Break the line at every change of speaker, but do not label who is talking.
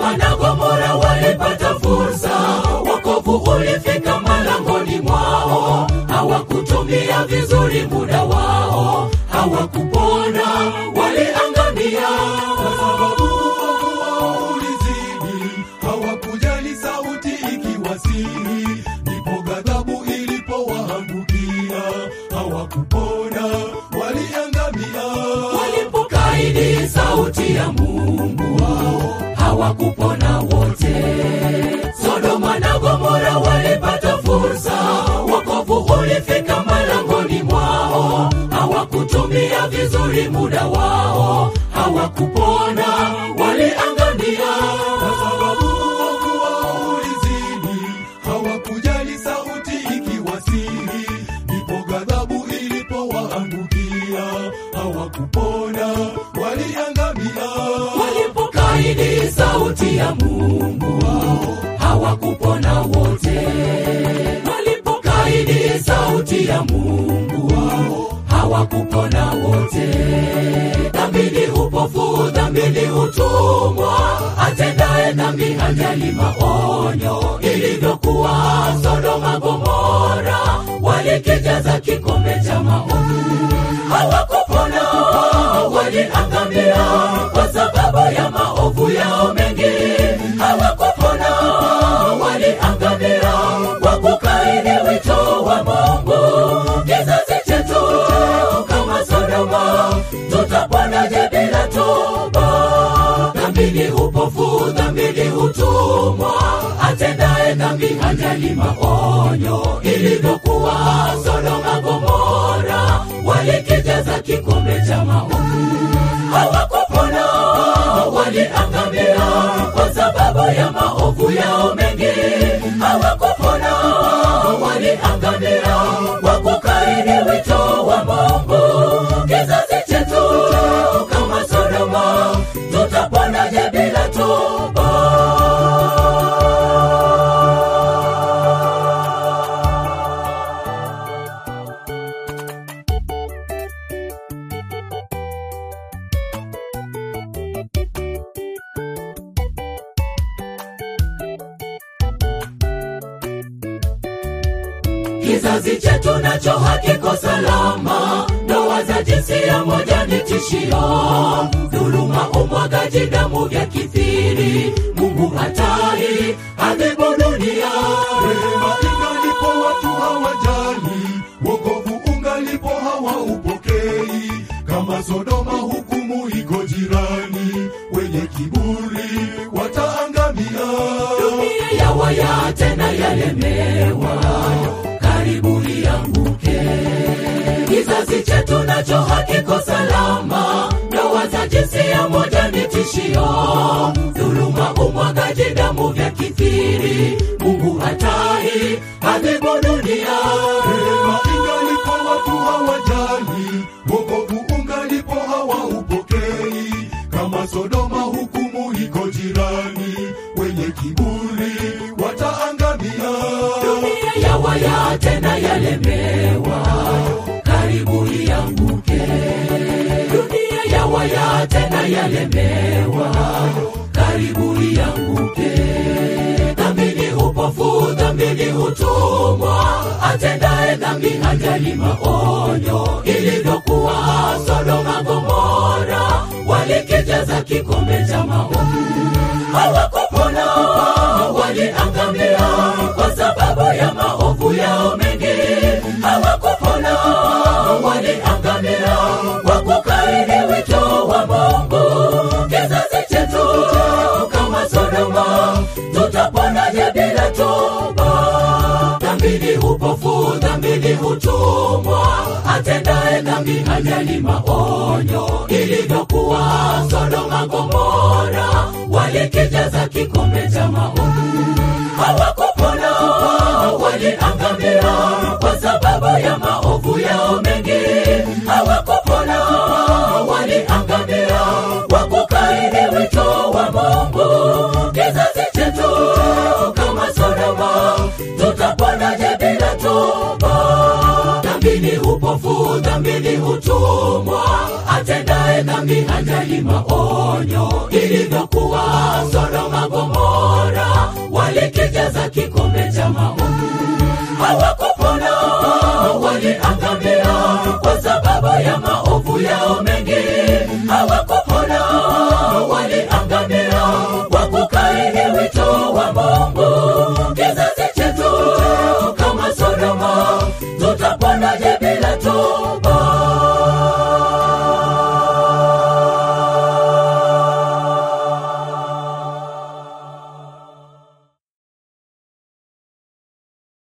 Sodoma na Gomora walipata fursa, wokovu ulifika malangoni mwao, hawakutumia vizuri muda wao, hawakupona, waliangamia
kwa sababu uovu wao ulizidi, hawakujali sauti ikiwasihi, ndipo ghadhabu ilipowaangukia, hawakupona, waliangamia.
walipokaidi sauti ya Mungu wao, hawakupona wote. Sodoma na Gomora walipata fursa, wokovu ulifika malangoni mwao, hawakutumia vizuri muda wao, hawakupona, waliangamia
Kwa sababu uovu wao ulizidi, hawakujali sauti ikiwasihi, ndipo ghadhabu ilipowaangukia, hawakupona, waliangamia.
walipokaidi sauti ya Mungu wao, hawakupona wote. Walipokaidi sauti ya Mungu wao, hawakupona wote. Dhambi ni upofu, dhambi ni utumwa, atendaye dhambi hajali maonyo. Ilivyokuwa Sodoma Gomora, walikijaza kikombe cha maovu, hawakupona, waliangamia kwa sababu ya maovu yao mengi, hawakupona, waliangamia kwa kukaidi wito wa Mungu. Kizazi chetu kama Sodoma, tutaponaje bila toba? Dhambi ni upofu, dhambi ni utumwa, atendaye dhambi hajali maonyo. Ilivyokuwa Sodoma Gomora, walikijaza kikombe cha maovu, hawakupona, waliangamia kwa sababu ya maovu yao mengi, hawakupona, waliangamia kwa kukaidi wito wa Mungu. Kizazi chetu kama Sodoma, tutaponaje bila toba? Kizazi chetu nacho hakiko salama, ndoa za jinsia moja ni tishio, dhuluma, umwagaji damu vya kithiri. Mungu hatai adhibu dunia.
Rehema ingalipo watu hawajali, wokovu ungalipo hawaupokei. Kama Sodoma hukumu iko jirani, wenye kiburi wataangamia.
Dunia yawaya tena yalemewa, karibu ianguke. Kizazi chetu nacho hakiko salama, ndoa za jinsia moja ni tishio, dhuluma, umwagaji damu vya kithiri. Mungu hatai adhibu dunia.
Rehema ingalipo watu hawajali, wokovu ungalipo hawaupokei. Kama Sodoma hukumu iko jirani, wenye kiburi wataangamia.
dunia yawaya tena yalemewa, karibu ianguke. Dunia yawaya tena yalemewa, karibu ianguke. Dhambi ni upofu, dhambi ni utumwa, atendaye dhambi hajali maonyo. Ilivyokuwa Sodoma Gomora, walikijaza kikombe cha maovu, hawakupona, waliangamia kwa sababu ya maovu yao mengi, hawakupona, waliangamia kwa kukaidi wito wa Mungu. Kizazi chetu kama Sodoma, tutaponaje bila toba? Dhambi ni upofu, dhambi ni utumwa, atendaye dhambi hajali maonyo. Ilivyokuwa Sodoma Gomora, walikijaza kikombe cha maovu, hawakupona, waliangamia kwa sababu ya maovu yao mengi, hawakupona, waliangamia kwa kukaidi wito wa Mungu. Kizazi chetu kama Sodoma, tutaponaje bila toba? Dhambi ni upo upofu dhambini utumwa atendaye dhambi hajali maonyo ilivyokuwa sodoma gomora walikijaza kikombe cha maovu hawaku